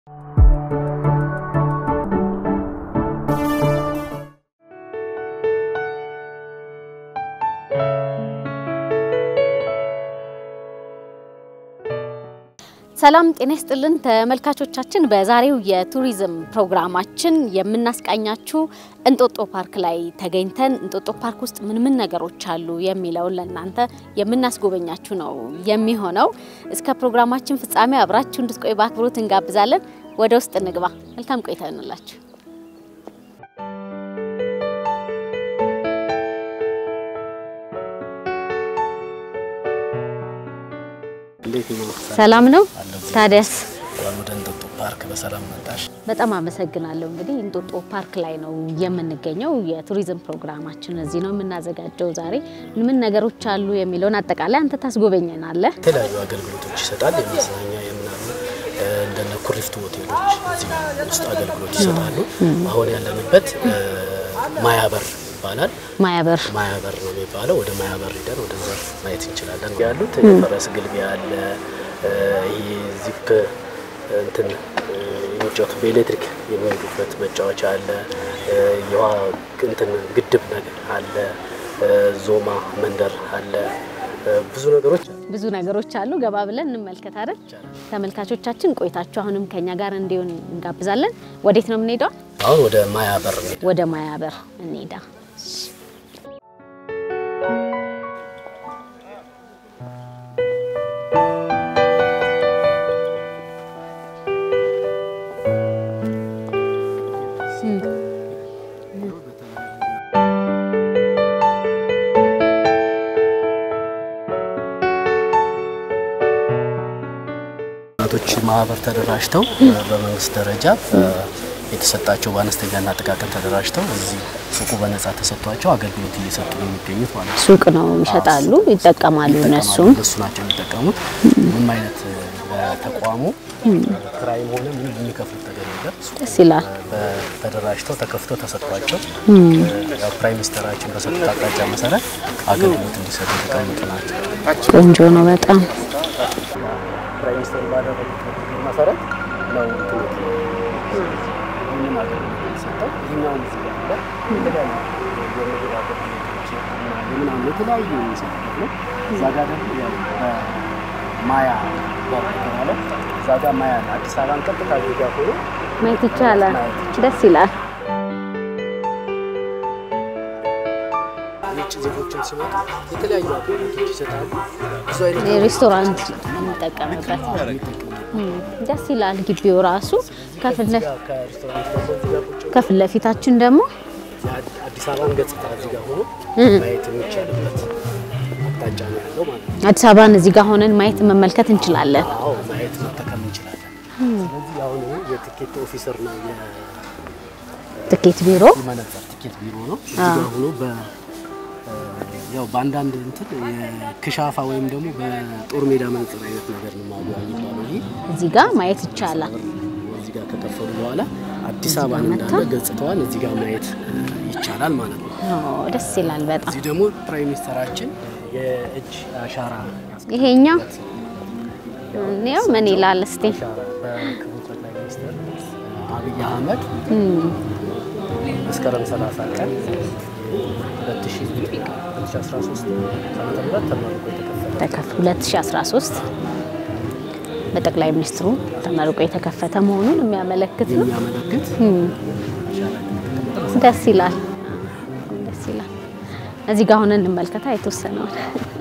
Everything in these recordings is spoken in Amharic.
ሰላም ጤና ይስጥልን ተመልካቾቻችን። በዛሬው የቱሪዝም ፕሮግራማችን የምናስቃኛችሁ እንጦጦ ፓርክ ላይ ተገኝተን እንጦጦ ፓርክ ውስጥ ምን ምን ነገሮች አሉ የሚለውን ለእናንተ የምናስጎበኛችሁ ነው የሚሆነው። እስከ ፕሮግራማችን ፍጻሜ አብራችሁ እንድትቆይ በአክብሮት እንጋብዛለን። ወደ ውስጥ እንግባ። መልካም ቆይታ ይሆንላችሁ። ሰላም ነው ታዲያስ? ወደ እንጦጦ ፓርክ በሰላም መጣሽ። በጣም አመሰግናለሁ። እንግዲህ እንጦጦ ፓርክ ላይ ነው የምንገኘው። የቱሪዝም ፕሮግራማችን እዚህ ነው የምናዘጋጀው። ዛሬ ምን ምን ነገሮች አሉ የሚለውን አጠቃላይ አንተ ታስጎበኘናለህ። የተለያዩ አገልግሎቶች ይሰጣል። የመዝናኛ የምናምን እንደነ ኩሪፍቱ ሆቴሎች እዚህ ውስጥ አገልግሎት ይሰጣሉ። አሁን ያለንበት ማያበር ይባላል። ማያበር ማያበር ነው የሚባለው። ወደ ማያበር ሂደን ወደ ዘርፍ ማየት እንችላለን። ያሉት የፈረስ ግልቢያ አለ። ይሄ ዚፕ እንትን የሚጫወቱ በኤሌክትሪክ የሚሄዱበት መጫወቻ አለ። የውሃ እንትን ግድብ ነገር አለ። ዞማ መንደር አለ። ብዙ ነገሮች ብዙ ነገሮች አሉ። ገባ ብለን እንመልከት አይደል? ተመልካቾቻችን ቆይታችሁ አሁንም ከኛ ጋር እንዲሆን እንጋብዛለን። ወዴት ነው የምንሄደው? አሁን ወደ ማያበር ነው። ወደ ማያበር እንሄዳ እናቶች ማህበር ተደራጅተው በመንግስት ደረጃ የተሰጣቸው በአነስተኛና ጥቃቅን ተደራጅተው እዚህ ሱቁ በነጻ ተሰጥቷቸው አገልግሎት እየሰጡ ነው የሚገኙት ማለት ነው። ሱቅ ነው ይሸጣሉ፣ ይጠቀማሉ። እነሱም እነሱ ናቸው የሚጠቀሙት። ምንም አይነት በተቋሙ ክራይም ሆነ ምንም የሚከፍሉት ነገር የለም። ደስ ይላል። ተደራጅተው ተከፍቶ ተሰጥቷቸው ያው ፕራይም ሚኒስተራችን በሰጡት አቅጣጫ መሰረት አገልግሎት እንዲሰጡ የተቀመጡ ናቸው። ቆንጆ ነው በጣም ፕራይም ሚኒስተሩ ባደረጉት መሰረት ነው እንትኖች ይህንን አገልግሎት የሚሰጠው። ይህኛውን እዚህ ያለ የተለያዩ የምግብ አገልግሎቶች ምናምን የተለያዩ የሚሰጡበት ነው። እዛ ጋር ደግሞ ያው በማያ በር የተባለው እዛ ጋር ማያ ነው። አዲስ አበባን ቀጥታ እዚህ ጋር ሆኖ ማየት ይቻላል። ደስ ይላል። የውጭ ዜጎችን ሲመጡ የተለያዩ አገልግሎቶች ይሰጣሉ። ብዙ አይነት ሬስቶራንት እንጠቀምበት ደስ ይላል። ግቢው ራሱ ከፊት ለፊት ከሬስቶራንት ደግሞ እዚህ ጋር ቁጭ ከፊት ለፊታችን ደግሞ አዲስ አበባን ገጽታ እዚህ ጋር ሆኖ ማየት የሚቻልበት አቅጣጫ ነው ያለው ማለት ነው። አዲስ አበባን እዚህ ጋር ሆነን ማየት መመልከት እንችላለን። አዎ ማየት መጠቀም እንችላለን። ስለዚህ አሁን ይሄ የቲኬት ኦፊሰር ነው ትኬት ቢሮ የመነጽር ቲኬት ቢሮ ነው። እዚህ ጋር ሆኖ በ ያው በአንዳንድ እንትን የክሻፋ ወይም ደግሞ በጦር ሜዳ መነጽር አይነት ነገር ነው ማጉያ የሚባለው ይሄ እዚህ ጋር ማየት ይቻላል። እዚህ ጋር ከከፈሉ በኋላ አዲስ አበባን እንዳለ ገጽታዋን እዚህ ጋር ማየት ይቻላል ማለት ነው። ኦ፣ ደስ ይላል በጣም እዚህ ደግሞ ፕራይም ሚኒስተራችን የእጅ አሻራ ይሄኛው እኔው ምን ይላል እስቲ አሻራ በክቡር ጠቅላይ ሚኒስትር አብይ አህመድ መስከረም 30 ቀን 2013 ዓመተ ምህረት ተመርቆ የተከፈተ ተከፍ 2013 በጠቅላይ ሚኒስትሩ ተመርቆ የተከፈተ መሆኑን የሚያመለክት ነው። የሚያመለክት ደስ ይላል፣ ደስ ይላል። እዚህ ጋር ሆነን እንመልከታ የተወሰነውን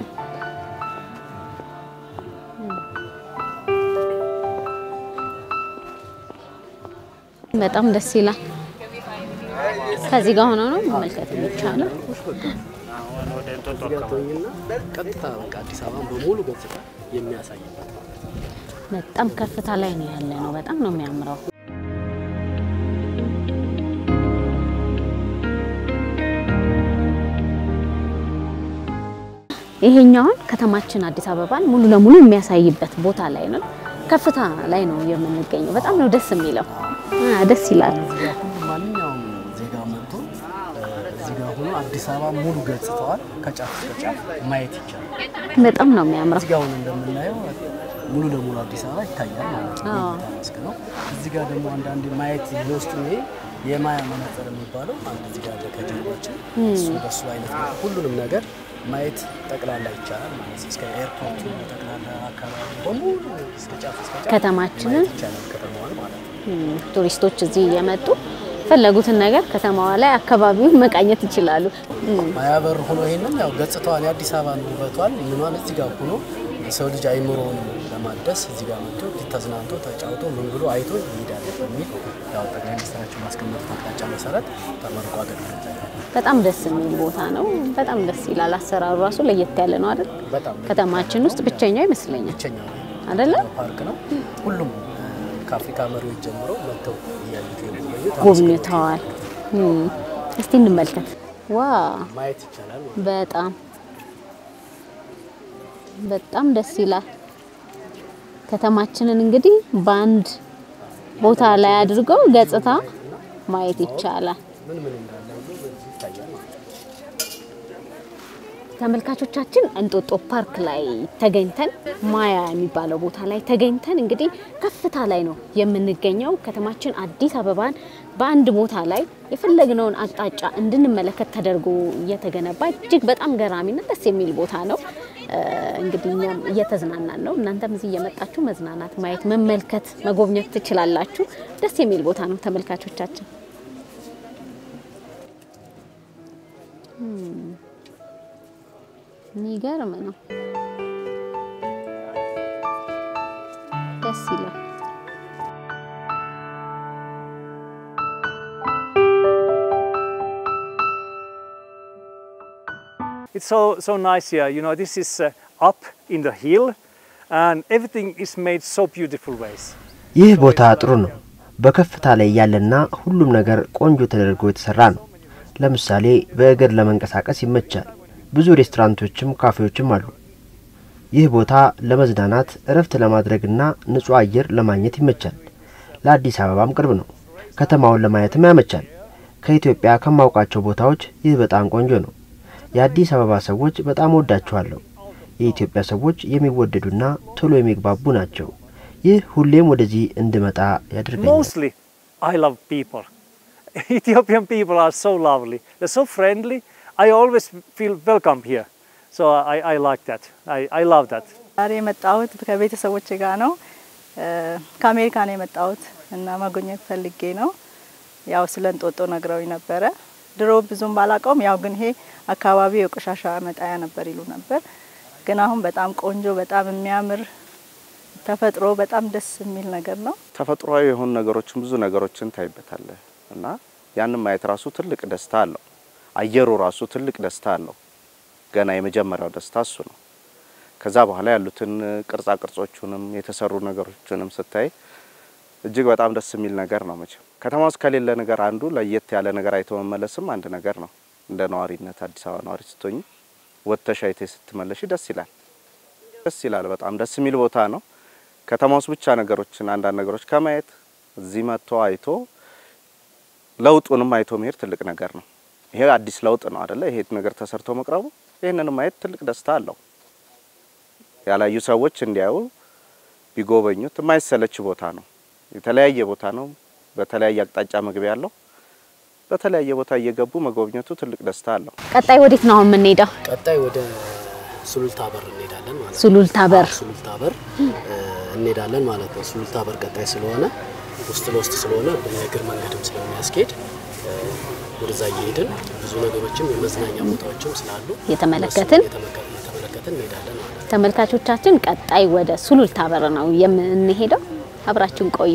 በጣም ደስ ይላል። ከዚህ ጋር ሆኖ ነው መመልከት የሚቻለው። ቶኝና ቀጥታ በቃ አዲስ አበባን በሙሉ ገጽታ የሚያሳይበት በጣም ከፍታ ላይ ነው ያለ ነው። በጣም ነው የሚያምረው። ይሄኛውን ከተማችን አዲስ አበባን ሙሉ ለሙሉ የሚያሳይበት ቦታ ላይ ነው። ከፍታ ላይ ነው የምንገኘው። በጣም ነው ደስ የሚለው። አ ደስ ይላል። ማንኛውም ዜጋ መጥቶ እዚህ ጋር ሆኖ አዲስ አበባ ሙሉ ገጽታዋን ከጫፍ እስከ ጫፍ ማየት ይቻላል። በጣም ነው የሚያምረው። እዚህ ጋር አሁን እንደምናየው ሙሉ ለሙሉ አዲስ አበባ ይታያል ማለት ነው። አዎ። የእይታ መስክ ነው። እዚህ ጋር ደግሞ አንዳንድ ማየት ለውስጡ ይሄ የማያ መነጽር የሚባለው አንድ እዚህ ጋር አለ ከጀርባችን እሱ በሱ አይነት ነው። ሁሉንም ነገር ማየት ጠቅላላ ይቻላል ማለት ነው። እስከ ኤርፖርቱ ጠቅላላ አካባቢ በሙሉ እስከ ጫፍ እስከ ጫፍ ከተማችንን ማየት ይቻላል ከተማዋን ማለት ነው። እም፣ ቱሪስቶች እዚህ እየመጡ የፈለጉትን ነገር ከተማዋ ላይ አካባቢውን መቃኘት ይችላሉ። እም፣ ማያበር ሆኖ ይሄንን ያው ገጽታዋን የአዲስ አበባን ውበቷን ምኗን እዚህ ጋር ሆኖ የሰው ልጅ አይምሮውን ለማደስ እዚህ ጋር መጥቶ ተዝናንቶ ተጫውቶ ምን ብሎ አይቶ ይሄዳል በሚል ያው ጠቅላይ ሚኒስትራችን ማስቀመጡት አቅጣጫ መሰረት ተመርቆ አገልግሎት ላይ ነው። በጣም ደስ የሚል ቦታ ነው። በጣም ደስ ይላል። አሰራሩ ራሱ ለየት ያለ ነው አይደል? በጣም ከተማችን ውስጥ ብቸኛው ይመስለኛል ብቸኛው አይደለ? ፓርክ ነው። ሁሉም እ፣ ከአፍሪካ መሪዎች ጀምሮ መጥተው እያዩት የጎበኙት ጎብኝተዋል። እም፣ እስቲ እንመልከት። ዋ ማየት ይቻላል ማለት ነው። በጣም በጣም ደስ ይላል። ከተማችንን እንግዲህ በአንድ ቦታ ላይ አድርገው ገጽታ ማየት ይቻላል። ምን ምን እንዳለ ሁሉ በዚህ ይታያል ማለት ነው። ተመልካቾቻችን እንጦጦ ፓርክ ላይ ተገኝተን ማያ የሚባለው ቦታ ላይ ተገኝተን እንግዲህ ከፍታ ላይ ነው የምንገኘው። ከተማችን አዲስ አበባን በአንድ ቦታ ላይ የፈለግነውን አቅጣጫ እንድንመለከት ተደርጎ እየተገነባ እጅግ በጣም ገራሚና ደስ የሚል ቦታ ነው። እ፣ እንግዲህ እኛም እየተዝናናን ነው። እናንተም እዚህ እየመጣችሁ መዝናናት፣ ማየት፣ መመልከት፣ መጎብኘት ትችላላችሁ። ደስ የሚል ቦታ ነው ተመልካቾቻችን። የሚገርም ነው። ደስ ይላል። It's so, so nice here. You know, this is uh, up in the hill and everything is made so beautiful ways. ይህ ቦታ ጥሩ ነው። በከፍታ ላይ ያለና ሁሉም ነገር ቆንጆ ተደርጎ የተሰራ ነው። ለምሳሌ በእግር ለመንቀሳቀስ ይመቻል። ብዙ ሬስቶራንቶችም ካፌዎችም አሉ። ይህ ቦታ ለመዝናናት እረፍት ለማድረግና ንጹህ አየር ለማግኘት ይመቻል። ለአዲስ አበባም ቅርብ ነው። ከተማውን ለማየትም ያመቻል። ከኢትዮጵያ ከማውቃቸው ቦታዎች ይህ በጣም ቆንጆ ነው። የአዲስ አበባ ሰዎች በጣም ወዳቸዋለሁ። የኢትዮጵያ ሰዎች የሚወደዱና ቶሎ የሚግባቡ ናቸው። ይህ ሁሌም ወደዚህ እንድመጣ ያደርገኛል። Mostly, I love people. Ethiopian people are so lovely. They're so friendly. I always feel welcome here. So I, I like that. I, I love that. ዛሬ የመጣሁት ከቤተሰቦች ጋር ነው። እ፣ ከአሜሪካ ነው የመጣሁት እና መጎብኘት ፈልጌ ነው። ያው ስለ እንጦጦ ነግረውኝ ነበረ። ድሮ ብዙም ባላውቀውም ያው ግን ይሄ አካባቢው የቆሻሻ መጣያ ነበር ይሉ ነበር። ግን አሁን በጣም ቆንጆ፣ በጣም የሚያምር ተፈጥሮ፣ በጣም ደስ የሚል ነገር ነው። ተፈጥሯዊ የሆኑ ነገሮችን ብዙ ነገሮችን ታይበታለህ እና ያንን ማየት ራሱ ትልቅ ደስታ አለው። አየሩ ራሱ ትልቅ ደስታ አለው። ገና የመጀመሪያው ደስታ እሱ ነው። ከዛ በኋላ ያሉትን ቅርጻ ቅርጾቹንም የተሰሩ ነገሮችንም ስታይ እጅግ በጣም ደስ የሚል ነገር ነው። መቼም ከተማ ውስጥ ከሌለ ነገር አንዱ ለየት ያለ ነገር አይቶ መመለስም አንድ ነገር ነው። እንደ ነዋሪነት አዲስ አበባ ነዋሪ ስትሆኝ ወጥተሽ አይተሽ ስትመለሽ ደስ ይላል። ደስ ይላል። በጣም ደስ የሚል ቦታ ነው። ከተማ ውስጥ ብቻ ነገሮችን አንዳንድ ነገሮች ከማየት እዚህ መጥቶ አይቶ ለውጡንም አይቶ መሄድ ትልቅ ነገር ነው። ይሄ አዲስ ለውጥ ነው አደለ? ይሄ ነገር ተሰርቶ መቅረቡ ይህንንም ማየት ትልቅ ደስታ አለው። ያላዩ ሰዎች እንዲያዩ ቢጎበኙት የማይሰለች ቦታ ነው። የተለያየ ቦታ ነው። በተለያየ አቅጣጫ መግቢያ አለው። በተለያየ ቦታ እየገቡ መጎብኘቱ ትልቅ ደስታ አለው። ቀጣይ ወዴት ነው አሁን የምንሄደው? ቀጣይ ወደ ሱሉልታ በር እንሄዳለን ማለት ነው። ሱሉልታ በር። አዎ፣ ሱሉልታ በር እ፣ እንሄዳለን ማለት ነው። ሱሉልታ በር ቀጣይ ስለሆነ ውስጥ ለውስጥ ስለሆነ በእግር መንገድም ስለሚያስኬድ እ፣ ወደዛ እየሄድን ብዙ ነገሮችም የመዝናኛ ቦታዎችም ስላሉ እየተመለከትን እነሱን እየተመለከ- እየተመለከትን እንሄዳለን ማለት ነው። ተመልካቾቻችን ቀጣይ ወደ ሱሉልታ በር ነው የምንሄደው። አብራችሁን ቆዩ።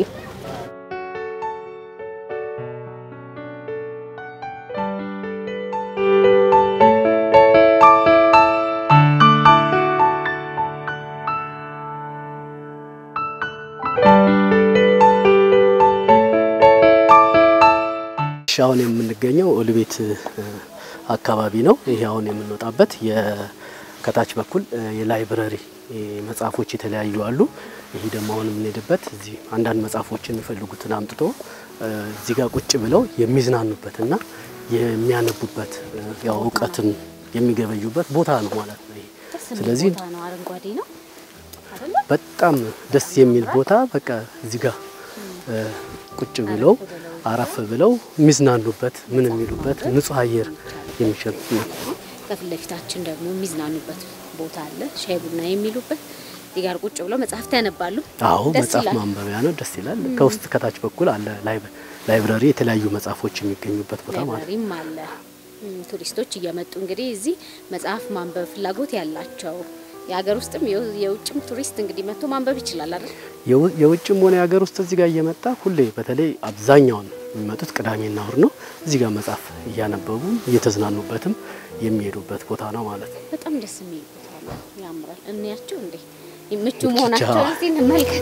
እሺ አሁን የምንገኘው ኦልቤት እ፣ አካባቢ ነው። ይሄ አሁን የምንወጣበት ከታች በኩል እ፣ የላይብረሪ እ፣ መጽሐፎች የተለያዩ አሉ። ይሄ ደግሞ አሁን የምንሄድበት እዚህ አንዳንድ መጽሐፎችን የሚፈልጉትን አምጥቶ እ፣ እዚህ ጋር ቁጭ ብለው የሚዝናኑበትና የሚያነቡበት እ፣ ያው እውቀትን የሚገበዩበት ቦታ ነው ማለት ነው። ይሄ ስለዚህ ቦታ ነው፣ አረንጓዴ ነው። በጣም ደስ የሚል ቦታ በቃ እዚህ ጋር እ፣ ቁጭ ብለው አረፍ ብለው የሚዝናኑበት ምን የሚሉበት ንጹህ አየር የሚሸጥ ነው። ከፊት ለፊታችን ደግሞ የሚዝናኑበት ቦታ አለ፣ ሻይ ቡና የሚሉበት እዚህ ጋር ቁጭ ብለው መጽሐፍት ያነባሉ። አዎ ደስ መጽሐፍ ይላል። ማንበቢያ ነው። ደስ ይላል። ከውስጥ ከታች በኩል አለ ላይብ- ላይብረሪ የተለያዩ መጽሐፎች የሚገኙበት ቦታ ማለት ነው። ላይብራሪም አለ። እም፣ ቱሪስቶች እየመጡ እንግዲህ እዚህ መጽሐፍ ማንበብ ፍላጎት ያላቸው የሀገር ውስጥም የው- የውጭም ቱሪስት እንግዲህ መጥቶ ማንበብ ይችላል አይደል? የው- የውጭም ሆነ የሀገር ውስጥ እዚህ ጋር እየመጣ ሁሌ በተለይ አብዛኛውን የሚመጡት ቅዳሜና እሁድ ነው። እዚህ ጋር መጽሐፍ እያነበቡ እየተዝናኑበትም የሚሄዱበት ቦታ ነው ማለት ነው። በጣም ደስ የሚል ቦታ አለ። ያምራል። እንያቸው እንዴ ምቹ መሆናቸውን እስቲ እንመልከት።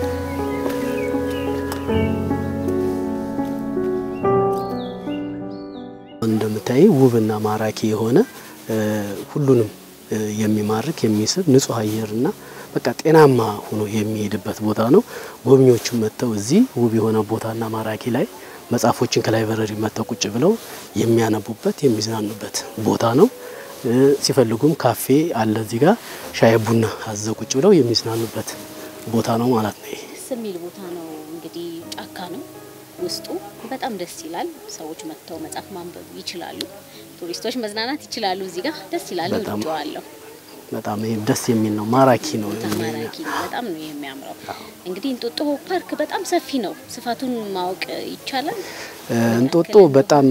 እንደምታይ ውብና ማራኪ የሆነ እ፣ ሁሉንም እ፣ የሚማርክ የሚስብ ንጹህ አየርና በቃ ጤናማ ሆኖ የሚሄድበት ቦታ ነው። ጎብኚዎቹም መጥተው እዚህ ውብ የሆነ ቦታና ማራኪ ላይ መጽሐፎችን ከላይብረሪ መጥተው ቁጭ ብለው የሚያነቡበት የሚዝናኑበት ቦታ ነው። እ፣ ሲፈልጉም ካፌ አለ እዚህ ጋር ሻይ ቡና አዘው ቁጭ ብለው የሚዝናኑበት ቦታ ነው ማለት ነው። ይሄ ደስ የሚል ቦታ ነው። እንግዲህ ጫካ ነው ውስጡ በጣም ደስ ይላል። ሰዎች መጥተው መጽሐፍ ማንበብ ይችላሉ። ቱሪስቶች መዝናናት ይችላሉ። እዚህ ጋር ደስ ይላል። በጣም ወድጀዋለሁ። በጣም ይሄ ደስ የሚል ነው፣ ማራኪ ነው። በጣም ማራኪ ነው። በጣም ነው የሚያምረው። እንግዲህ እንጦጦ ፓርክ በጣም ሰፊ ነው። ስፋቱን ማወቅ ይቻላል። እ፣ እንጦጦ በጣም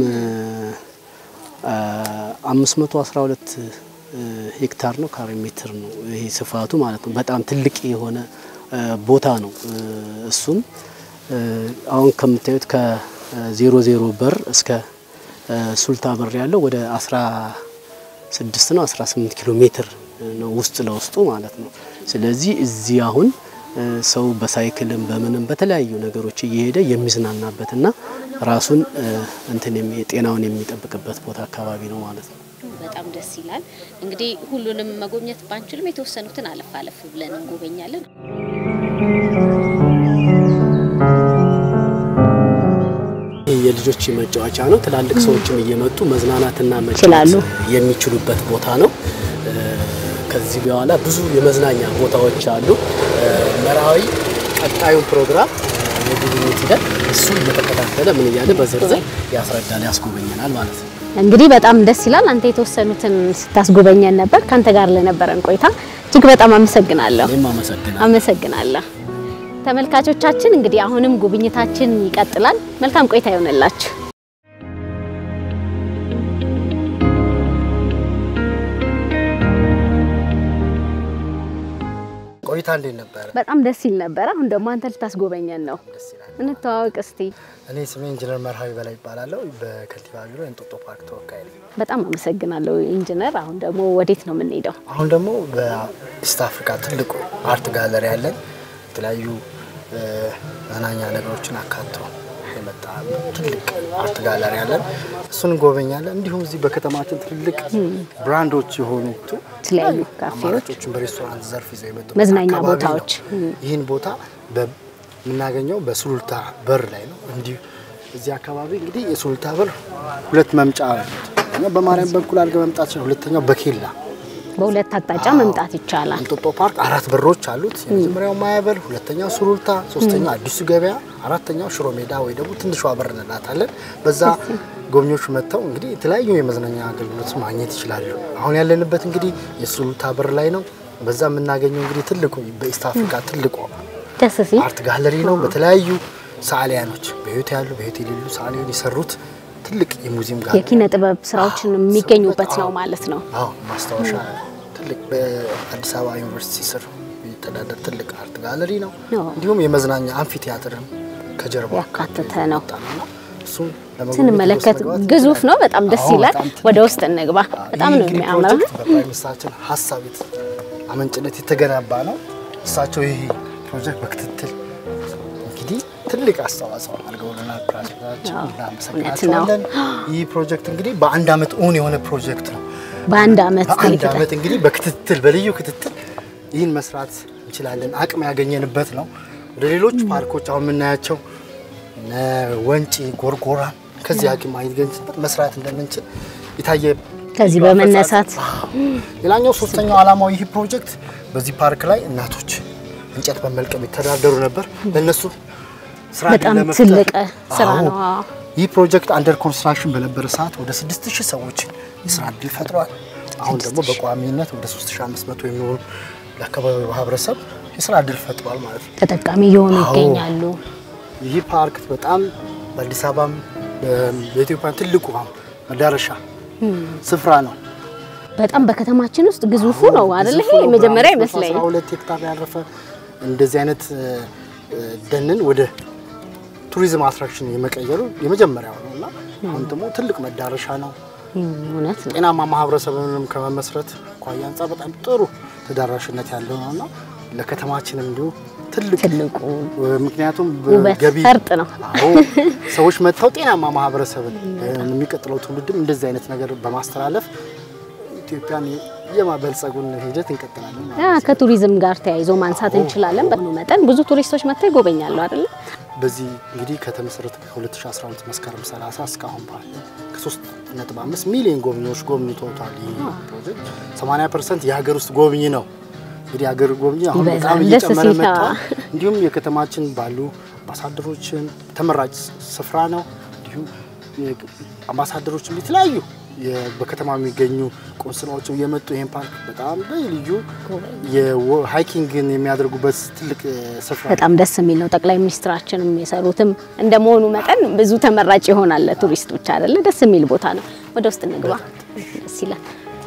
አምስት መቶ አስራ ሁለት ሄክታር ነው ካሬ ሜትር ነው ይሄ ስፋቱ ማለት ነው። በጣም ትልቅ የሆነ እ፣ ቦታ ነው። እ፣ እሱም እ፣ አሁን ከምታዩት ከዜሮ ዜሮ በር እስከ እ፣ ሱልታ በር ያለው ወደ አስራ ስድስት ነው አስራ ስምንት ኪሎ ሜትር ነው ውስጥ ለውስጡ ማለት ነው። ስለዚህ እዚህ አሁን እ፣ ሰው በሳይክልም በምንም በተለያዩ ነገሮች እየሄደ የሚዝናናበትና ራሱን እ፣ እንትን የሚ- ጤናውን የሚጠብቅበት ቦታ አካባቢ ነው ማለት ነው። በጣም ደስ ይላል። እንግዲህ ሁሉንም መጎብኘት ባንችልም የተወሰኑትን አለፍ አለፍ ብለን እንጎበኛለን። ይህ የልጆች መጫወቻ ነው። ትላልቅ ሰዎችም እየመጡ መዝናናትና ይችላሉ። መጫወት የሚችሉበት ቦታ ነው። እ፣ ከዚህ በኋላ ብዙ የመዝናኛ ቦታዎች አሉ። እ፣ መርሃዊ ቀጣዩን ፕሮግራም የጉብኝት ሂደት እሱን እየተከታተለ ምን እያለ በዝርዝር ያስረዳል፣ ያስጎበኘናል ማለት ነው። እንግዲህ በጣም ደስ ይላል። አንተ የተወሰኑትን ስታስጎበኘን ነበር። ካንተ ጋር ለነበረን ቆይታ እጅግ በጣም አመሰግናለሁ። እኔም አመሰግናለሁ። አመሰግናለሁ። ተመልካቾቻችን እንግዲህ አሁንም ጉብኝታችን ይቀጥላል። መልካም ቆይታ ይሆንላችሁ። ቆይታ እንዴት ነበረ? በጣም ደስ ይል ነበር። አሁን ደግሞ አንተ ልታስጎበኘን ነው። ደስ ይላል። እንተዋወቅ እስቲ። እኔ ስሜ ኢንጂነር መርሃዊ በላይ ይባላለሁ። በከንቲባ ቢሮ የእንጦጦ ፓርክ ተወካይ ነኝ። በጣም አመሰግናለሁ ኢንጂነር። አሁን ደግሞ ወዴት ነው የምንሄደው? አሁን ደግሞ በኢስት አፍሪካ ትልቁ አርት ጋለሪ ያለን የተለያዩ እ፣ መዝናኛ ነገሮችን አካቶ የመጣ ትልቅ አርት ጋለሪ ያለን እሱን እንጎበኛለን። እንዲሁም እዚህ በከተማችን ትልቅ ብራንዶች የሆኑ የተለያዩ ካፌዎች፣ አማራጮችን በሬስቶራንት ዘርፍ ይዘው የመጡ መዝናኛ አካባቢ ነው። ቦታዎች። ይህን ቦታ በ- የምናገኘው በሱሉልታ በር ላይ ነው። እንዲሁ እዚህ አካባቢ እንግዲህ የሱሉልታ በር ሁለት መምጫ አሉት። አንደኛው በማርያም በኩል አድርገህ መምጣት ይችላል። ሁለተኛው በኬላ በሁለት አቅጣጫ መምጣት ይቻላል። እንጦጦ ፓርክ አራት በሮች አሉት። የመጀመሪያው ማያበል፣ ሁለተኛው ሱሉልታ፣ ሶስተኛው አዲሱ ገበያ፣ አራተኛው ሽሮ ሜዳ ወይ ደግሞ ትንሿ በር እንላታለን። በዛ ጎብኚዎች መጥተው እንግዲህ የተለያዩ የመዝናኛ አገልግሎት ማግኘት ይችላሉ። አሁን ያለንበት እንግዲህ የሱሉልታ በር ላይ ነው። በዛ የምናገኘው እንግዲህ ትልቁ በኢስት አፍሪካ ትልቁ ደስ ሲል አርት ጋለሪ ነው። በተለያዩ ሰዓሊያኖች በህይወት ያሉ በህይወት የሌሉ ሰዓሊያን የሰሩት ትልቅ የሙዚየም ጋር የኪነ ጥበብ ስራዎችን የሚገኙበት ነው ማለት ነው። አዎ ማስታወሻ ትልቅ በአዲስ አበባ ዩኒቨርሲቲ ስር የሚተዳደር ትልቅ አርት ጋለሪ ነው። አዎ። እንዲሁም የመዝናኛ አምፊ ቲያትርም ከጀርባ ያካተተ ነው። እሱም ለመጎብኘት ስንመለከት ውስጥ መግባት ግዙፍ ነው። ይቻላል። በጣም ደስ አዎ፣ ይላል። በጣም ትልቅ ወደ ውስጥ እንግባ። በጣም ይህ ነው እንግዲህ የሚያምረው። ፕሮጀክት በፕራይም ሚኒስትራችን ሀሳብ የት- አመንጭነት የተገነባ ነው። እሳቸው ይህ ፕሮጀክት በክትትል እንግዲህ ትልቅ አስተዋጽኦ አድርገውልናል። ፕራሲዳችን አዎ፣ እናመሰግናቸዋለን። ይህ ፕሮጀክት እንግዲህ በአንድ አመት እውን የሆነ ፕሮጀክት ነው። በአንድ አመት በአንድ ትልቅ አመት እንግዲህ በክትትል በልዩ ክትትል ይህን መስራት እንችላለን። አቅም ያገኘንበት ነው። ወደ ሌሎች ፓርኮች አሁን የምናያቸው እነ ወንጪ፣ ጎርጎራ ከዚህ አቅም ማግኘት መስራት እንደምንችል የታየ ከዚህ ልዩ በመነሳት አፈጻጸም። ሌላኛው ሶስተኛው ዓላማው ይህ ፕሮጀክት በዚህ ፓርክ ላይ እናቶች እንጨት በመልቀም የተዳደሩ ነበር። ለእነሱ ስራ ዕድል በጣም ለመፍጠር- ትልቅ ስራ አዎ። ነው። አዎ። ይህ ፕሮጀክት አንደር ኮንስትራክሽን በነበረ ሰዓት ወደ 6000 ሰዎች የስራ እድል ፈጥሯል። አሁን ደግሞ በቋሚነት ወደ 3500 የሚሆኑ ለአካባቢው ማህበረሰብ የስራ እድል ፈጥሯል ማለት ነው። ተጠቃሚ እየሆኑ አዎ። ይገኛሉ። ይህ ፓርክ በጣም በአዲስ አበባም በ- በኢትዮጵያ ትልቁ መዳረሻ ስፍራ ነው። በጣም በከተማችን ውስጥ ግዙፉ ነው አይደል? ግዙፉ ይሄ ነው። መጀመሪያ በአንድ ይመስለኝ። 12 ሄክታር ያረፈ እንደዚህ አይነት እ፣ እ፣ ደንን ወደ ቱሪዝም አትራክሽን የመቀየሩ የመጀመሪያው ነው እና አሁን ደግሞ ትልቅ መዳረሻ ነው። እውነት ነው። ጤናማ ማህበረሰብንም ከመመስረት አኳያ አንጻር በጣም ጥሩ ተዳራሽነት ያለው ነው እና ለከተማችንም እንዲሁ ትልቅ ትልቁ ምክንያቱም ውበት ገቢ ፈርጥ ነው። አዎ ሰዎች መጥተው ጤናማ ማህበረሰብን የሚቀጥለው ትውልድም እንደዚህ አይነት ነገር በማስተላለፍ ኢትዮጵያን የማበልጸጉን ሂደት እንቀጥላለን ማለት ያ ነው። ከቱሪዝም ጋር ተያይዞ ማንሳት እንችላለን። በሆነ መጠን ብዙ ቱሪስቶች መጥተው ይጎበኛሉ አይደል? በዚህ እንግዲህ ከተመሰረተ ከ2012 መስከረም 30 እስካሁን ባለ ከ3.5 ሚሊዮን ጎብኚዎች ጎብኝተውታል። ይህ ፕሮጀክት 80 ፐርሰንት የሀገር ውስጥ ጎብኚ ነው። እንግዲህ የሀገር ጎብኚ አሁን ይበዛል፣ በጣም ደስ እየጨመረ ሲል። መጥቷል። እንዲሁም የከተማችን ባሉ አምባሳደሮችን ተመራጭ ስፍራ ነው። እንዲሁም አምባሳደሮችም የተለያዩ የ- በከተማ የሚገኙ ቆንስላዎች እየመጡ ይህን ፓርክ በጣም ልዩ የሃይኪንግን የሚያደርጉበት ትልቅ እ፣ ስፍራ ነው። በጣም ደስ የሚል ነው። ጠቅላይ ሚኒስትራችንም የሰሩትም እንደመሆኑ መጠን ብዙ ተመራጭ ይሆናል ለቱሪስቶች አይደለ? ደስ የሚል ቦታ ነው። ወደ ውስጥ እንግባ። ደስ ይላል።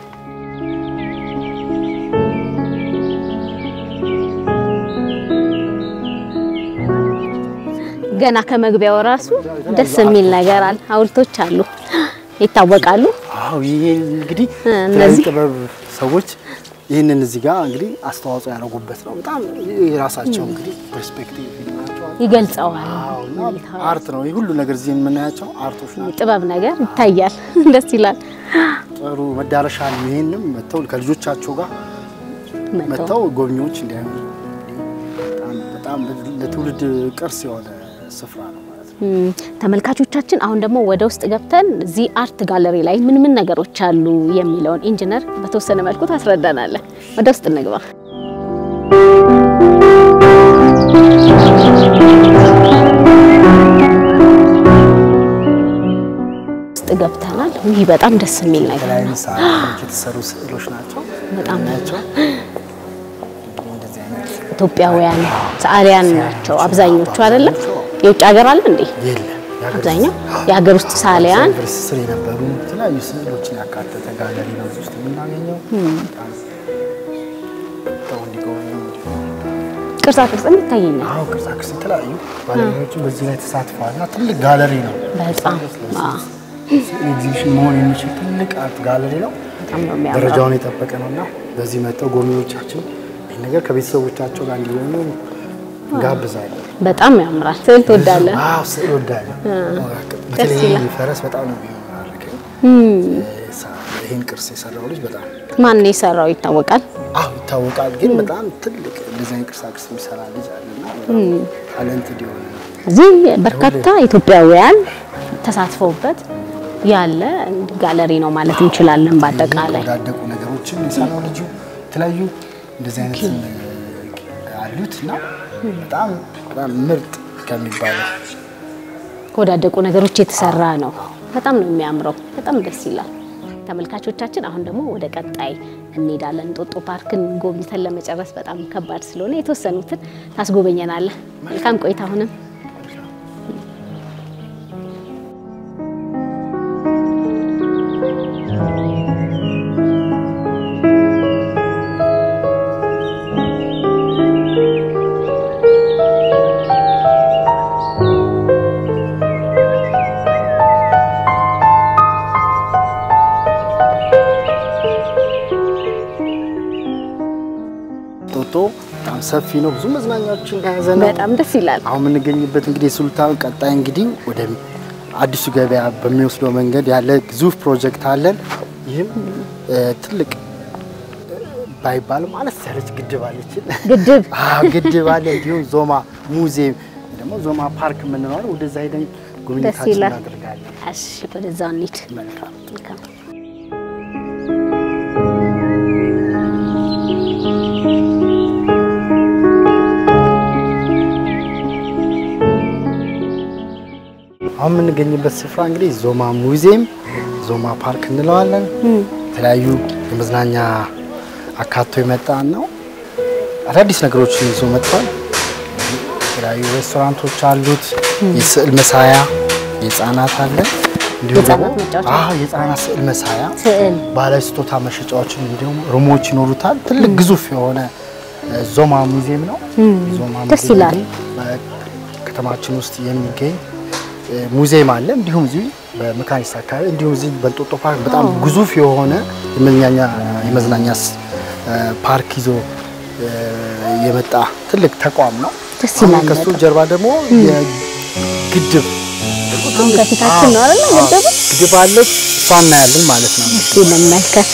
ገና ከመግቢያው ራሱ ደስ የሚል ነገር አለ። ሐውልቶች አሉ፣ ይታወቃሉ። አዎ ይሄ እንግዲህ እ፣ የተለያዩ እነዚህ ጥበብ ሰዎች ይህንን እዚህ ጋር እንግዲህ አስተዋጽኦ ያደረጉበት ነው። በጣም የራሳቸው እንግዲህ ፐርስፔክቲቭ ናቸው። ይገልጸዋል። አዎ እና አርት ነው። ይህ ሁሉ ነገር እዚህ የምናያቸው አርቶች ናቸው። ጥበብ ነገር ይታያል። ደስ ይላል። ጥሩ መዳረሻ ነው። ይህንም መጥተው ከልጆቻቸው ጋር መጥተው መጥተው ጎብኚዎች እንዲያዩ በጣም በጣም ለትውልድ ቅርስ የሆነ ስፍራ ነው ማለት ነው። ም፣ ተመልካቾቻችን አሁን ደግሞ ወደ ውስጥ ገብተን እዚህ አርት ጋለሪ ላይ ምን ምን ነገሮች አሉ የሚለውን ኢንጂነር በተወሰነ መልኩ ታስረዳናለህ። ወደ ውስጥ እንግባ። ውስጥ ገብተናል። ይህ በጣም ደስ የሚል ነገር የተለያዩ ነው። ሰዓቶች የተሰሩ ስዕሎች ናቸው። በጣም ናቸው እንደዚህ አይነት ኢትዮጵያውያን ሰዓሊያን ናቸው አብዛኞቹ አይደለም። የውጭ ሀገር አለ እንዴ? የለም የሀገር አብዛኛው የሀገር ውስጥ ሰዓሊያን ዩኒቨርሲቲ ስር የነበሩ የተለያዩ ስዕሎችን ያካተተ ጋለሪ ነው እዚህ ውስጥ የምናገኘው። በጣም ሰው እንዲጎበኙ ቅርጻ ቅርጽም ይታየኛል። አዎ ቅርጻ ቅርጽ የተለያዩ ባለሙያዎችን በዚህ ላይ ተሳትፈዋል እና ትልቅ ጋለሪ ነው። በጣም አዎ፣ ኤግዚቢሽን መሆን የሚችል ትልቅ አርት ጋለሪ ነው። በጣም ነው የሚያምረው። ደረጃውን የጠበቀ ነው እና በዚህ መጥተው ጎብኚዎቻችን ይህ ነገር ከቤተሰቦቻቸው ጋር እንዲሆኑ እንጋብዛለን። በጣም ያምራል። ስዕል ትወዳለህ? አዎ ስዕል ወዳለሁ። በተለይ ይላል። ይህ ፈረስ በጣም ነው የሚማርከኝ። ይህን ቅርስ የሰራው ልጅ በጣም ማን ነው የሰራው ይታወቃል? አዎ ይታወቃል። ግን በጣም ትልቅ እንደዚህ አይነት ቅርሳ ቅርስ የሚሰራ ልጅ አለና በጣም ታለንት እንዲሆነ እዚህ በርካታ ኢትዮጵያውያን ተሳትፈውበት ያለ ጋለሪ ነው ማለት እንችላለን። በአጠቃላይ ወዳደቁ ነገሮችን የሰራው ልጁ የተለያዩ እንደዚህ አይነት አሉት እና በጣም በጣም ምርጥ ከሚባለው ከወዳደቁ ነገሮች የተሰራ ነው። በጣም ነው የሚያምረው። በጣም ደስ ይላል። ተመልካቾቻችን አሁን ደግሞ ወደ ቀጣይ እንሄዳለን። እንጦጦ ፓርክን ጎብኝተን ለመጨረስ በጣም ከባድ ስለሆነ የተወሰኑትን ታስጎበኘናለህ። መልካም ቆይታ አሁንም ጦጦ በጣም ሰፊ ነው። ብዙ መዝናኛዎችን የያዘ ነው። በጣም ደስ ይላል። አሁን የምንገኝበት እንግዲህ የሱልጣን ቀጣይ እንግዲህ ወደ አዲሱ ገበያ በሚወስደው መንገድ ያለ ግዙፍ ፕሮጀክት አለን። ይህም እ፣ ትልቅ ባይባልም አነስ ያለች ግድብ አለችን። ግድብ አዎ ግድብ አለ። እንዲሁም ዞማ ሙዚየም ደግሞ ዞማ ፓርክ የምንለው አለ። ወደዛ ሄደን ጉብኝታችን ይላል። እናደርጋለን። እሺ፣ ወደዛው እንሂድ። መልካም መልካም አሁን የምንገኝበት ስፍራ እንግዲህ ዞማ ሙዚየም፣ ዞማ ፓርክ እንለዋለን። የተለያዩ የመዝናኛ አካቶ የመጣ ነው። አዳዲስ ነገሮችን ይዞ መጥቷል። የተለያዩ ሬስቶራንቶች አሉት። የስዕል መሳያ የህፃናት አለ። እንዲሁም የህፃናት ደግሞ መጫወቻ? አዎ የህፃናት ስዕል መሳያ ስዕል ባህላዊ ስጦታ መሸጫዎችን እንዲሁም ሩሞች ይኖሩታል። ትልቅ ግዙፍ የሆነ እ፣ ዞማ ሙዚየም ነው። ዞማ ደስ ሙዚየም ይላል። እንግዲህ በከተማችን ውስጥ የሚገኝ እ፣ ሙዚየም አለ። እንዲሁም እዚሁ በመካኒሳ አካባቢ እንዲሁም እዚህ በእንጦጦ ፓርክ በጣም ግዙፍ የሆነ የመዝናኛ የመዝናኛ ስ- እ፣ ፓርክ ይዞ እ፣ የመጣ ትልቅ ተቋም ነው። ደስ አሁን ይላል ከሱ በጣም። ጀርባ ደግሞ የግድብ አሁን ከፊታችን ነው አይደል ገደቡ? ግድብ አለች። እሷ እናያለን ማለት ነው። እስኪ እንመልከት።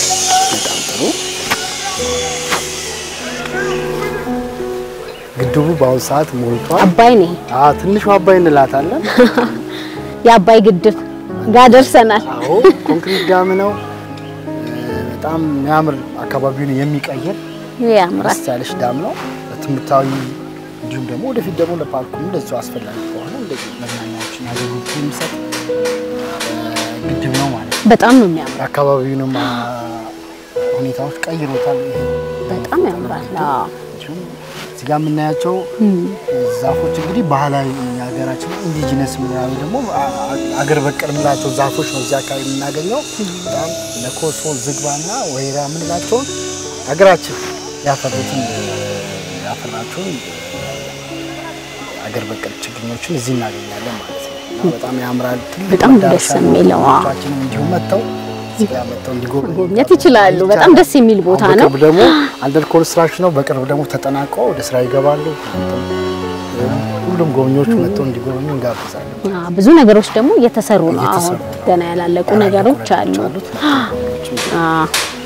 ግድቡ በአሁኑ ሰዓት ሞልቷል። አባይ ነው ይሄ። አዎ ትንሹ አባይ እንላታለን። የአባይ ግድብ ጋር ደርሰናል። አዎ ኮንክሪት ዳም ነው። እ፣ በጣም የሚያምር አካባቢውን የሚቀይር ያምራል። ደስ ያለች ዳም ነው። ለትምህርታዊ እንዲሁም ደግሞ ወደፊት ደግሞ ለፓርኩም እንደዚሁ አስፈላጊ ከሆነ እንደዚህ መዝናኛዎችን አገልግሎት የሚሰጥ እ፣ ግድብ ነው ማለት ነው። በጣም ነው የሚያምረው። የአካባቢውንም አ፣ ሁኔታዎች ቀይሮታል። ይሄ በጣም ያምራል። አዎ እንዲሁም እዚህ ጋር የምናያቸው ዛፎች እንግዲህ ባህላዊ የሀገራችን ኢንዲጂነስ ምናምን ደግሞ አ- አ- አገር በቀል የምንላቸው ዛፎች ነው እዚህ አካባቢ የምናገኘው። በጣም ለኮሶ፣ ዝግባና ወይራ የምንላቸውን ሀገራችን ያፈሩትን ያፈራቸውን አገር በቀል ችግኞችን እዚህ እናገኛለን ማለት ነው። እና በጣም ያምራል። ትልቅ በጣም መዳረሻ ደስ የሚለው፣ አዎ። ቻችን እንዲሁም መጥተው እዚህ ጋር መጥተው እንዲጎበኙ ጎብኘት ይችላሉ። በጣም ደስ የሚል ቦታ አሁን ነው። በቅርብ ደግሞ አንደር ኮንስትራክሽን ነው። በቅርብ ደግሞ ተጠናቆ ወደ ስራ ይገባሉ። ሁሉም ጎብኚዎች መጥተው እንዲጎበኙ እንጋብዛለን። አዎ፣ ብዙ ነገሮች ደግሞ እየተሰሩ ነው። አሁን እየተሰሩ ገና ያላለቁ ነገሮች አሉ። አሉት። አዎ፣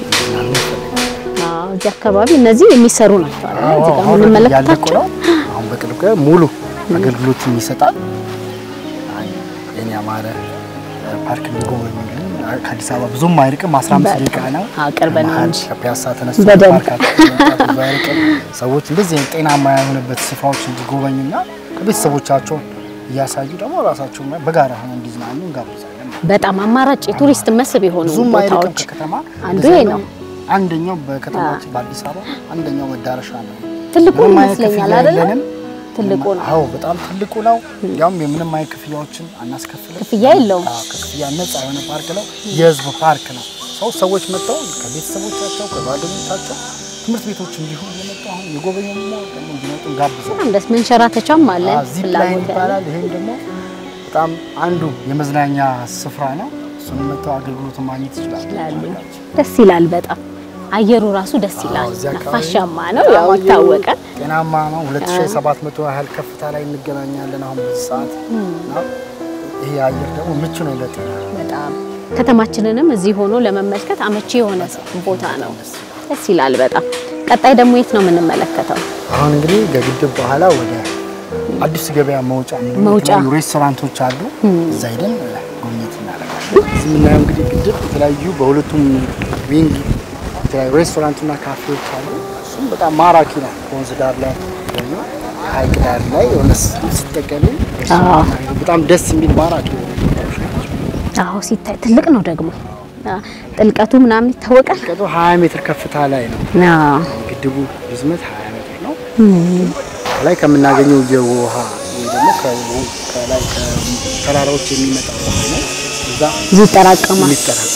አዎ፣ እዚህ አካባቢ እነዚህ የሚሰሩ ናቸው አይደል? እዚህ ጋር አሁን እያለቁ የምንመለከታቸው ነው። አሁን በቅርብ ቀን ሙሉ አገልግሎትን ይሰጣል። አይ የኔ ያማረ ፓርክ እንዲጎበኙልን ከአዲስ አበባ ብዙም አይርቅም፣ 15 ደቂቃ ነው። አዎ፣ ቅርብ ነው መሀል እንጂ። ከፒያሳ ተነስቶ በደንብ። ፓርካችን መምጣት ብዙ አይርቅም። ሰዎች እንደዚህ አይነት ጤናማ የሆነበት ስፍራዎች እንዲጎበኙና ከቤተሰቦቻቸው እያሳዩ ደግሞ ራሳቸው በጋራ ሆነ እንዲዝናኑ እንጋብዛለን። በጣም አማራጭ የቱሪስት መስህብ የሆኑ ብዙም አይርቅም ቦታዎች ከከተማ አንዱ በዛ ይሄ ነው። ነው። አንደኛው በከተማችን በአዲስ አበባ አንደኛው መዳረሻ ነው። ትልቁ ምንም አይነት ይመስለኛል ክፍያ አይደለ? የለንም። ትልቁ ነው። አዎ በጣም ትልቁ ነው። ያውም የምንም አይነት ክፍያዎችን አናስከፍልም። ክፍያ የለውም። አዎ ከክፍያ ነፃ የሆነ ፓርክ ነው። የህዝብ ፓርክ ነው። ሰው ሰዎች መጥተው ከቤተሰቦቻቸው ከጓደኞቻቸው ትምህርት ቤቶች እንዲሁም እየመጡ አሁን የጎበኙ ደግሞ እንዲመጡ እንጋብዛለን። በጣም ደስ መንሸራተቻም አለ ዚፕ ላይን ፍላጎት ያለ ይባላል። ይሄም ደግሞ በጣም አንዱ የመዝናኛ ስፍራ ነው። እሱን መጥተው አገልግሎት ማግኘት ይችላሉ። ይችላሉ። ደስ ይላል በጣም አየሩ ራሱ ደስ ይላል። እዚህ አካባቢ ነፋሻማ ነው በጣም ያው አየሩ ይታወቃል። ጤናማ ነው። 2700 ያህል ከፍታ ላይ እንገናኛለን አሁን በዚህ ሰዓት እና ይሄ አየር ደግሞ ምቹ ነው ለጤና። በጣም ከተማችንንም እዚህ ሆኖ ለመመልከት አመቺ የሆነ ቦታ ነው። ደስ ይላል በጣም። ቀጣይ ደግሞ የት ነው የምንመለከተው? አሁን እንግዲህ ከግድብ በኋላ ወደ አዲስ ገበያ መውጫ የምንለው መውጫ። የተለያዩ ሬስቶራንቶች አሉ። እዛ ሄደን ጉብኝት እናደርጋለን። እዚህ የምናየው እንግዲህ ግድብ የተለያዩ በሁለቱም ዊንግ የተለያዩ ሬስቶራንትና ካፌዎች አሉ። እሱም በጣም ማራኪ ነው። ከወንዝ ዳር ላይ ደግሞ ሐይቅ ዳር ላይ የሆነ ስትጠቀሚ በጣም ደስ የሚል ማራኪ ነው። አዎ ሲታይ ትልቅ ነው ደግሞ አ፣ ጥልቀቱ ምናምን ይታወቃል። ቀጡ 20 ሜትር ከፍታ ላይ ነው። አዎ ግድቡ ርዝመት 20 ሜትር ነው። ከላይ ከምናገኘው የውሃ ወይ ደግሞ ከው- ከላይ ከተራራዎች የሚመጣ ውሃ ነው። እዛ እዚህ ይጠራቀማል። የሚጠራቀም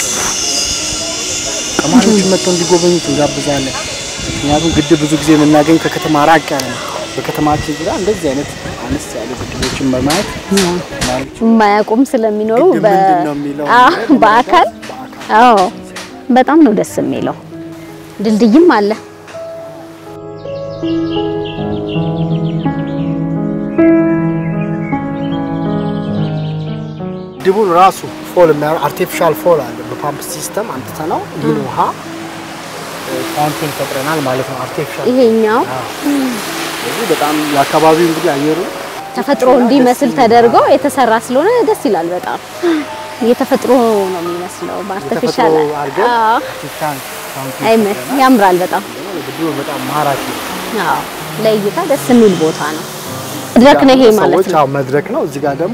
ተማሪዎች መጥተው እንዲጎበኙት እንጋብዛለን። ምክንያቱም ግድብ ብዙ ጊዜ የምናገኝ ከከተማ ራቅ ያለ ነው። በከተማችን ዙሪያ እንደዚህ አይነት አነስ ያሉ ግድቦችን በማየት ተማሪዎች የማያውቁም ስለሚኖሩ ግድብ በ- ምንድን ነው የሚለው አዎ፣ ነገር በአካል በአካል አዎ በጣም ነው ደስ የሚለው። ድልድይም አለ። ግድቡን ራሱ ፎል የሚያደርግ አርቲፊሻል ፎል አለ። በፓምፕ ሲስተም አምጥተ ነው ይህን ውሃ ፋውንቴን ፈጥረናል ማለት ነው። አርቲፊሻል ይሄኛው ስለዚህ በጣም የአካባቢው እንግዲህ አየሩ ተፈጥሮ እንዲመስል ተደርጎ የተሰራ ስለሆነ ደስ ይላል በጣም የተፈጥሮ ነው የሚመስለው በአርቲፊሻል የተፈጥሮ አድርገን አዎ አርቲፊሻል ፋውንቴን አይመ ፈጥረናል። ያምራል በጣም ግድቡ በጣም ማራኪ ነው። አዎ ለእይታ ደስ የሚል ቦታ ነው። መድረክ ነው ይሄ ማለት ሰዎች ነው። አዎ መድረክ ነው። እዚህ ጋር ደግሞ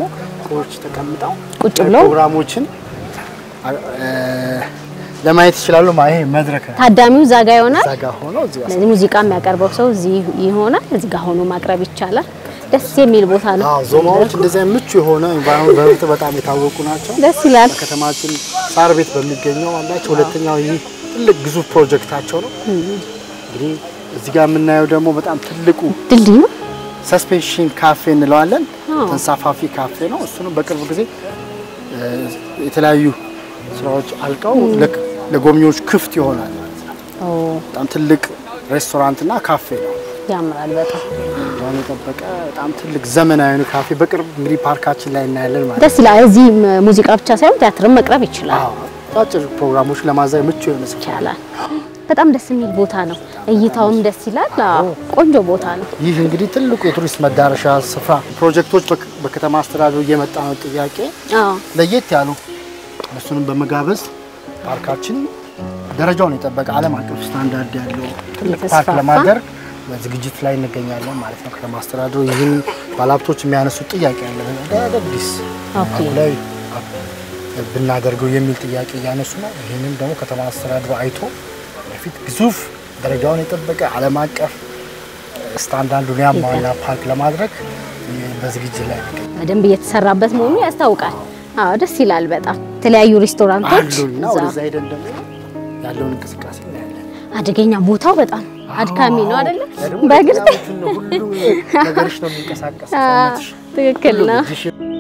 ትልቆች ተቀምጠው ቁጭ ብለው ፕሮግራሞችን እ፣ ለማየት ይችላሉ። ማ ይሄ መድረክ ነው። ታዳሚው እዛ ጋ ይሆናል። እዛ ጋር ሆኖ እዚህ ጋር ስለዚህ ሙዚቃ የሚያቀርበው ሰው እዚህ ይሆናል። እዚህ ጋር ሆኖ ማቅረብ ይቻላል። ደስ የሚል ቦታ ነው። አዎ ዞማዎች እንደዚህ አይነት ምቹ የሆነ ኢንቫይሮንመንት በእርግጥ በጣም የታወቁ ናቸው። ደስ ይላል። በከተማችን ሳር ቤት በሚገኘው አላቸው። ሁለተኛው ይህ ትልቅ ግዙፍ ፕሮጀክታቸው ነው። እንግዲህ እዚህ ጋር የምናየው ደግሞ በጣም ትልቁ ድልድይ ነው። ሰስፔንሽን ካፌ እንለዋለን። አዎ። ተንሳፋፊ ካፌ ነው። እሱንም በቅርብ ጊዜ እ፣ የተለያዩ ስራዎች አልቀው ለክ- ለጎብኚዎች ክፍት ይሆናል ማለት ነው። ኦ በጣም ትልቅ ሬስቶራንትና ካፌ ነው። ያምራል በጣም ያን የጠበቀ በጣም ትልቅ ዘመናዊ ነው ካፌ በቅርብ እንግዲህ ፓርካችን ላይ እናያለን ማለት ነው። ደስ ይላል። እዚህ ሙዚቃ ብቻ ሳይሆን ቲያትርም መቅረብ ይችላል አዎ፣ አጫጭር ፕሮግራሞች ለማዛይ ምቹ የሆነ ስፍራ ይቻላል። በጣም ደስ የሚል ቦታ ነው። እይታውም ደስ ይላል። አዎ ቆንጆ ቦታ ነው። ይህ እንግዲህ ትልቁ የቱሪስት መዳረሻ ስፍራ ፕሮጀክቶች በክ- በከተማ አስተዳደሩ እየመጣ ነው ጥያቄ አዎ ለየት ያሉ እሱንም በመጋበዝ ፓርካችን ደረጃውን የጠበቀ ዓለም አቀፍ ስታንዳርድ ያለው ትልቅ ፓርክ የተስፋፋ ለማድረግ በዝግጅት ላይ እንገኛለን ማለት ነው። ከተማ አስተዳደሩ ይህን ባለሀብቶች የሚያነሱት ጥያቄ አለ። አዳዲስ ኦኬ። ፓርኩ ላይ ብናደርገው የሚል ጥያቄ እያነሱ ነው። ይህንን ደግሞ ከተማ አስተዳደሩ አይቶ በፊት ግዙፍ ደረጃውን የጠበቀ ዓለም አቀፍ ስታንዳርዱን ያሟላ ፓርክ ለማድረግ በዝግጅት ላይ እንገኛለን። በደንብ እየተሰራበት መሆኑ ያስታውቃል። አዎ ደስ ይላል በጣም የተለያዩ ሬስቶራንቶች አሉና እዛ። ወደዛ ሄደን ደግሞ ያለውን እንቅስቃሴ እናያለን። አደገኛ ቦታው በጣም አድካሚ ነው አይደለ? ያ ደግሞ በእግር ለጤናችን ነው። ሁሉም ነገርሽ ነው የሚንቀሳቀስ አዎ፣ ሰውነትሽ ትክክል ነው። እጅሽ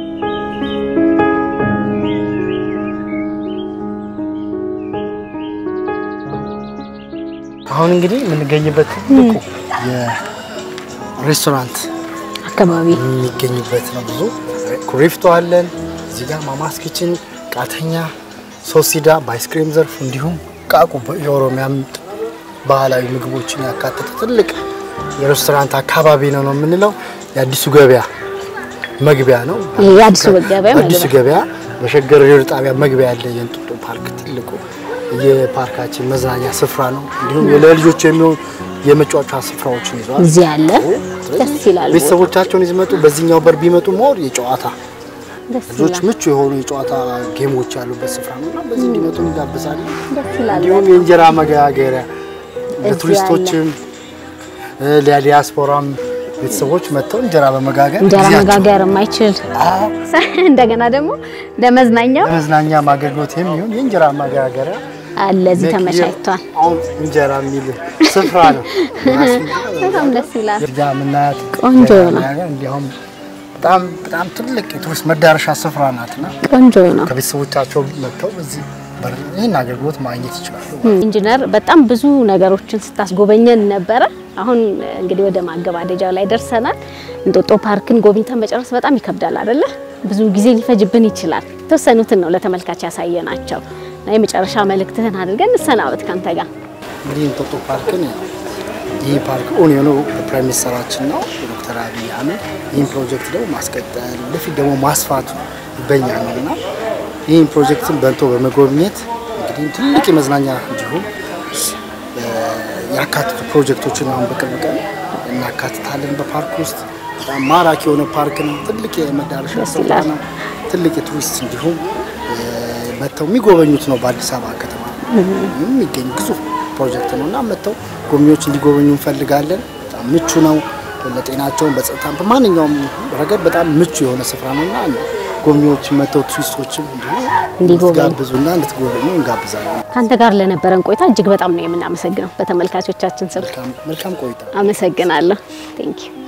አሁን እንግዲህ የምንገኝበት ትልቁ የሬስቶራንት አካባቢ የሚገኝበት ነው። ብዙ ኩሪፍቶ አለን። እዚህ ጋር ማማስ ኪችን፣ ቃተኛ፣ ሶሲዳ በአይስክሪም ዘርፍ እንዲሁም ቃቁ የኦሮሚያም ባህላዊ ምግቦችን ያካተተ ትልቅ የሬስቶራንት አካባቢ ነው ነው የምንለው። የአዲሱ ገበያ መግቢያ ነው። ይሄ የአዲሱ ገበያ አዲሱ መግቢያ። ገበያ በሸገር ሬዲዮ ጣቢያ መግቢያ ያለ የእንጦጦ ፓርክ ትልቁ የፓርካችን መዝናኛ ስፍራ ነው። እንዲሁም ለልጆች የሚሆኑ የመጫወቻ ስፍራዎችን ይዟል። እዚህ አለ። ደስ ይላል። ቤተሰቦቻቸውን ይዝመጡ በዚህኛው በር ቢመጡ ሞር የጨዋታ ደስ ልጆች ይላል። ምቹ የሆኑ የጨዋታ ጌሞች ያሉበት ስፍራ ነው እና በዚህ እንዲመጡ እንጋብዛለን። ደስ ይላል። እንዲሁም የእንጀራ መጋገሪያ ለቱሪስቶችም እ፣ ለዲያስፖራም ቤተሰቦች መጥተው እንጀራ በመጋገር እንጀራ ጊዜያቸውን- መጋገር የማይችል አዎ፣ እንደገና ደግሞ ለመዝናኛው ለመዝናኛ አገልግሎት የሚሆን የእንጀራ መጋገሪያ አለ እዚህ ሜክ ተመቻችቷል። አሁን እንጀራ የሚል ስፍራ ነው። በጣም ደስ ይላል። እዚህ ጋር የምናያት ቆንጆ ነው። ነገር እንዲያውም በጣም በጣም ትልቅ የቱሪስት መዳረሻ ስፍራ ናትና ቆንጆ ነው። ከቤተሰቦቻቸው መጥተው በዚህ በር ይህን አገልግሎት ማግኘት ይችላሉ። ኢንጂነር በጣም ብዙ ነገሮችን ስታስጎበኘን ነበረ። አሁን እንግዲህ ወደ ማገባደጃው ላይ ደርሰናል። እንጦጦ ፓርክን ጎብኝተን መጨረስ በጣም ይከብዳል አይደለ? ብዙ ጊዜ ሊፈጅብን ይችላል። የተወሰኑትን ነው ለተመልካች ያሳየናቸው እና የመጨረሻ መልእክትህን አድርገን እንሰናበት ካንተ ጋር። እንግዲህ እንጦጦ ፓርክን ይህ ፓርክ ኦን የሆነው ፕራይም ሚኒስተራችን ነው ዶክተር አብይ አህመድ ይህን ፕሮጀክት ደግሞ ማስቀጠል ወደፊት ደግሞ ማስፋቱ በኛ ነው እና ይህን ፕሮጀክትን በልቶ በመጎብኘት እንግዲህ ትልቅ የመዝናኛ እንዲሁም ያካትቱ ፕሮጀክቶችን አሁን በቅርብ ቀን እናካትታለን በፓርክ ውስጥ በጣም ማራኪ የሆነ ፓርክ ነው። ትልቅ የመዳረሻ ስፍራ ነው። ትልቅ የቱሪስት እንዲሁም መጥተው የሚጎበኙት ነው። በአዲስ አበባ ከተማ የሚገኝ ግዙፍ ፕሮጀክት ነው እና መጥተው ጎብኚዎች እንዲጎበኙ እንፈልጋለን። በጣም ምቹ ነው። ለጤናቸውን በጸጥታ በማንኛውም ረገድ በጣም ምቹ የሆነ ስፍራ ነው እና ጎብኚዎች መጥተው ቱሪስቶችም እንዲሁ እንዲጎበኙ እንድትጋብዙና እንድትጎበኙ እንጋብዛለን። ከአንተ ጋር ለነበረን ቆይታ እጅግ በጣም ነው የምናመሰግነው በተመልካቾቻችን ስም መልካም መልካም ቆይታ። አመሰግናለሁ። ቴንክ ዩ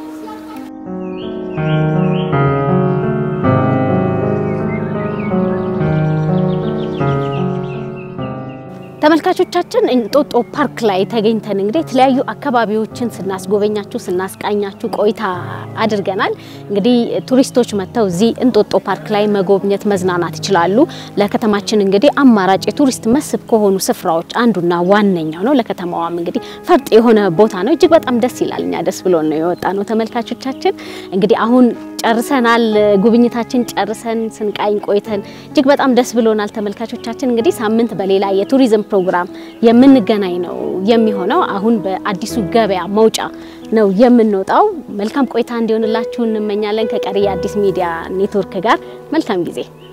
ተመልካቾቻችን እንጦጦ ፓርክ ላይ ተገኝተን እንግዲህ የተለያዩ አካባቢዎችን ስናስጎበኛችሁ ስናስቃኛችሁ ቆይታ አድርገናል። እንግዲህ ቱሪስቶች መጥተው እዚህ እንጦጦ ፓርክ ላይ መጎብኘት መዝናናት ይችላሉ። ለከተማችን እንግዲህ አማራጭ የቱሪስት መስህብ ከሆኑ ስፍራዎች አንዱና ዋነኛው ነው። ለከተማዋም እንግዲህ ፈርጥ የሆነ ቦታ ነው። እጅግ በጣም ደስ ይላል። እኛ ደስ ብሎን ነው የወጣ ነው። ተመልካቾቻችን እንግዲህ አሁን ጨርሰናል። ጉብኝታችን ጨርሰን ስንቃኝ ቆይተን እጅግ በጣም ደስ ብሎናል። ተመልካቾቻችን እንግዲህ ሳምንት በሌላ የቱሪዝም ፕሮግራም የምንገናኝ ነው የሚሆነው። አሁን በአዲሱ ገበያ መውጫ ነው የምንወጣው። መልካም ቆይታ እንዲሆንላችሁ እንመኛለን። ከቀሪ የአዲስ ሚዲያ ኔትወርክ ጋር መልካም ጊዜ